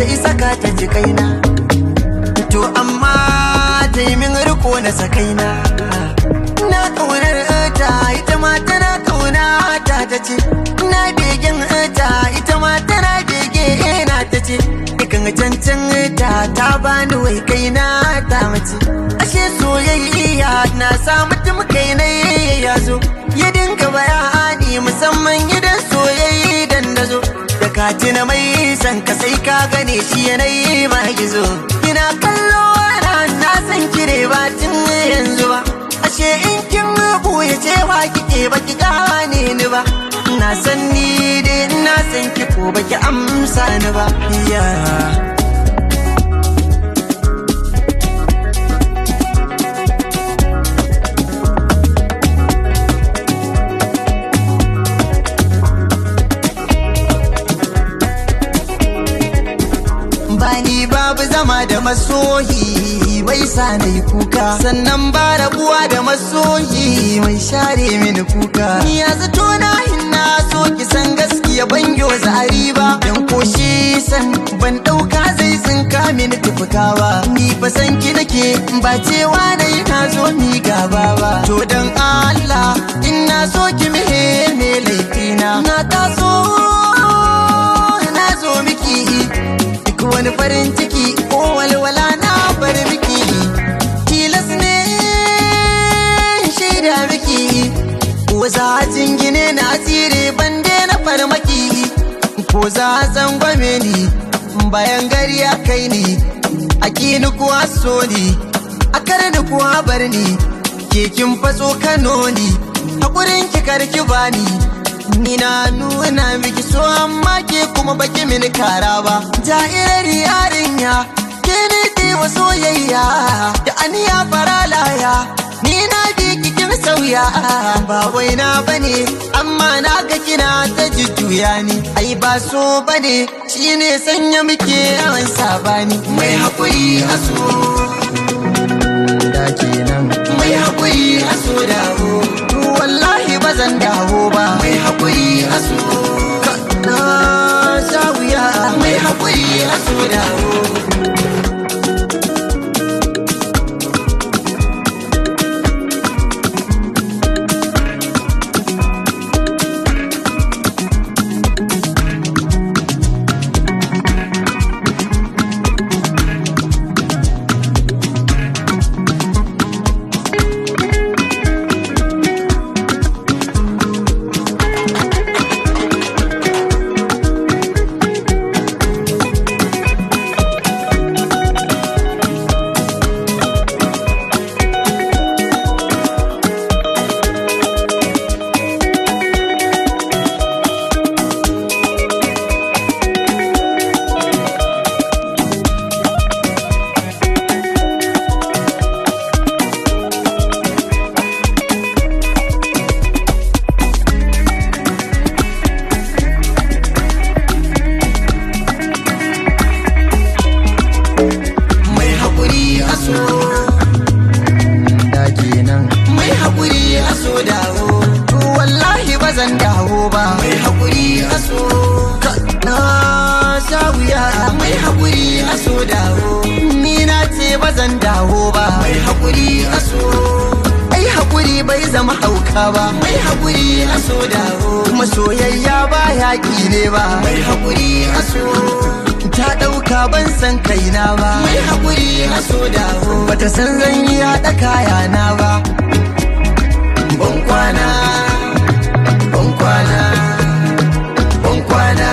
ta isa ka ta ji kaina to amma ta yi min riko na sakaina na kaunar ta ita ma tana kauna ta ta ce na begen ta ita ma tana bege na ta ce ikan cancan ta ta bani wai kaina ta mace ashe soyayya na sa mutum kai na ya zo ya dinga bayani musamman idan soyayya dan da zo da katina mai san ka sai ka gane shi yanayi ma gizo ina kallo na na san kire ba tun yanzu ba ashe in kin ya ce ba kike ba ki gane ni ba na san ni dai na san ki ko ba ki amsa ni ba yeah. bani babu zama da masoyi mai sa na yi kuka sannan ba rabuwa da masoyi mai share mini kuka ni ya zato na hinna so ki san gaskiya ban zari ba dan koshi san ban dauka zai tsinka mini tufuka ba ni fa san ki nake ba cewa na yi na zo mi gaba ba to dan Allah in na so ki mihe me laifina na taso na zo miki wani farin ciki ko walwala na bar miki tilas ne shaida miki ko za jingine na asiri ban na farmaki ko za gwame ni bayan gari ya kai ni a kini kuwa so ni a karni kuwa bar ni kekin fatso kano ni hakurin ki karki bani Ni na nuna miki so amma ke kuma baki mini kara ba Jairar yarinya ke ne ke wa soyayya Da aniya faralaya Ni na bi kikin sauya Ba wai na bane amma na ga kina ta jujjuya ni Ai ba so bane shine sanya muke yawan sabani Mai haƙuri a so Da kenan Mai haƙuri a so dawo wallahi ba zan dawo ba mai haƙuri a so na sha wuya mai haƙuri a so dawo zan dawo ba mai haƙuri a so na sha wuya mai haƙuri a so dawo ni na ce ba zan dawo ba mai haƙuri a so ai haƙuri bai zama hauka ba mai haƙuri a so dawo kuma soyayya ba yaƙi ne ba mai haƙuri a so ta ɗauka ban san kaina ba mai haƙuri a so dawo bata san zan yi haɗa kayana ba ban kwana ban kwana ban kwana